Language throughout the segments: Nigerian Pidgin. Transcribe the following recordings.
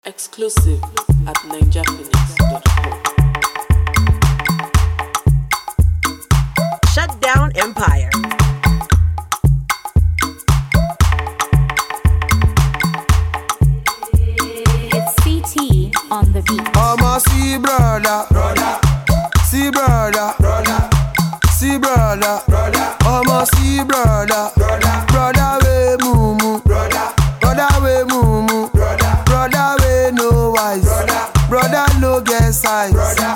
Exclusive at ninjaphoenix.com. Shut down Empire. It's CT on the beat. I'ma see brother, brother, see brother, brother, see brother, brother. I'ma see brother, brother, brother we mumu, brother, brother we mumu, brother, brother we no wise, brother, brother no get size, brother.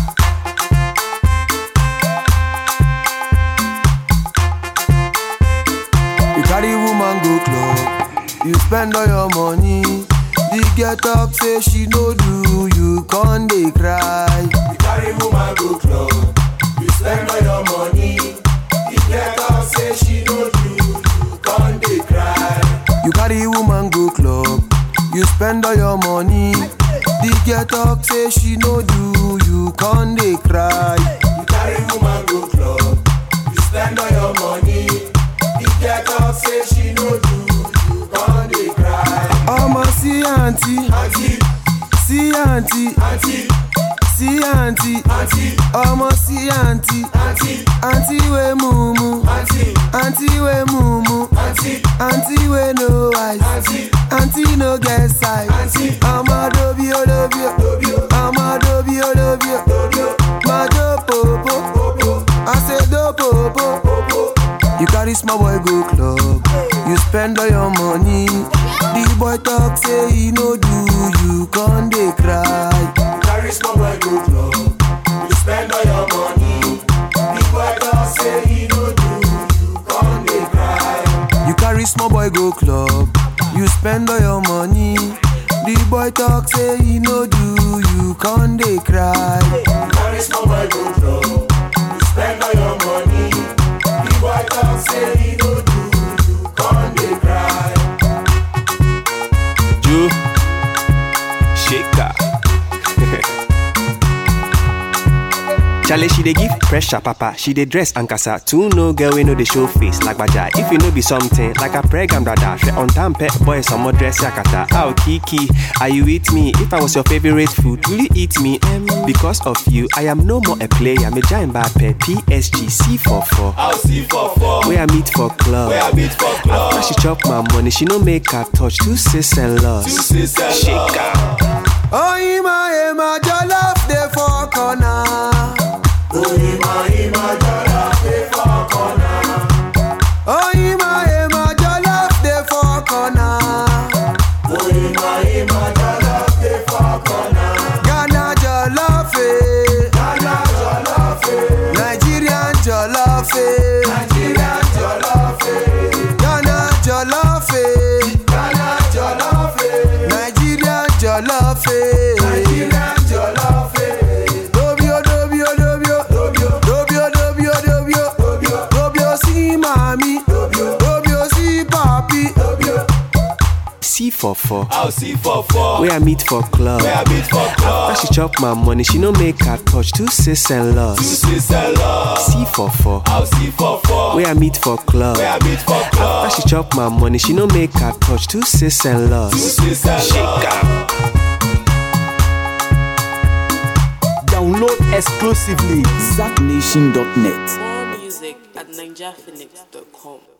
You carry woman go club, you spend all your money. The girl talk say she no do, you con dey cry. You carry woman go club, you spend all your money. The girl talk say she no do, you con dey cry. You carry woman go club, you spend all your money. The girl talk say she no do, you con dey cry. You carry woman go club, you spend all your money. The girl talk say she no do, you con dey cry. Ọmọ sí àǹtí, sí àǹtí, sí àǹtí, ọmọ sí àǹtí, àǹtí wé mumu, àǹtí wé mumu, àǹtí wé no eyes, àǹtí no get size. Ọmọ dobi o dobi o, ọmọ dobi o dobi o, máa jó pòpò, I say do pòpò. You carry small boy go club, you spend all your money. The boy talk say he no do, you con dey cry. You carry small boy go club, you spend all your money. The boy talk say he no do, you con dey cry. You carry small boy go club, you spend all your money. The boy talk say he no do, you con dey cry. You carry small boy go club, you spend all your money. The boy talk say he no do, you con dey cry. Ju Shaker. Charlie, she dey give pressure, papa. She dey dress and casa. Two no girl, we know the show face like baja. If you know be something like a pregam brother, she on time pet boy, some more dress yakata. Ow, Kiki, are you with me? If I was your favorite food, will you eat me? Em, because of you, I am no more a player. Me giant bad pet PSG C44. I'll see for four. Where I meet for club. Where I meet for club. After she chop my money, she no make her touch two sis and loss. Two sis and Shaker. Oh, Ima, Ima, jollof dey for corner. Oh, Ima, Ima, jollof dey for corner. Ghana jollof, eh. Nigerian jollof, eh. Ghana jollof, eh. Nigerian jollof, eh. Dobio, dobio, dobio. Dobio, dobio, dobio. Dobio, si mami. Dobio, si papi. C44. I'll see for four. Where I meet for club. Where I meet for club. After she chop my money, she no make her touch two sis and Two loss. sis and love. C44. I'll see for four. Where I meet for club. Where I meet for club. After she chop my money, she no make her touch two sis and Two loss. sis and love. Download exclusively ZackNation.net. More music at ninjaphoenix.com.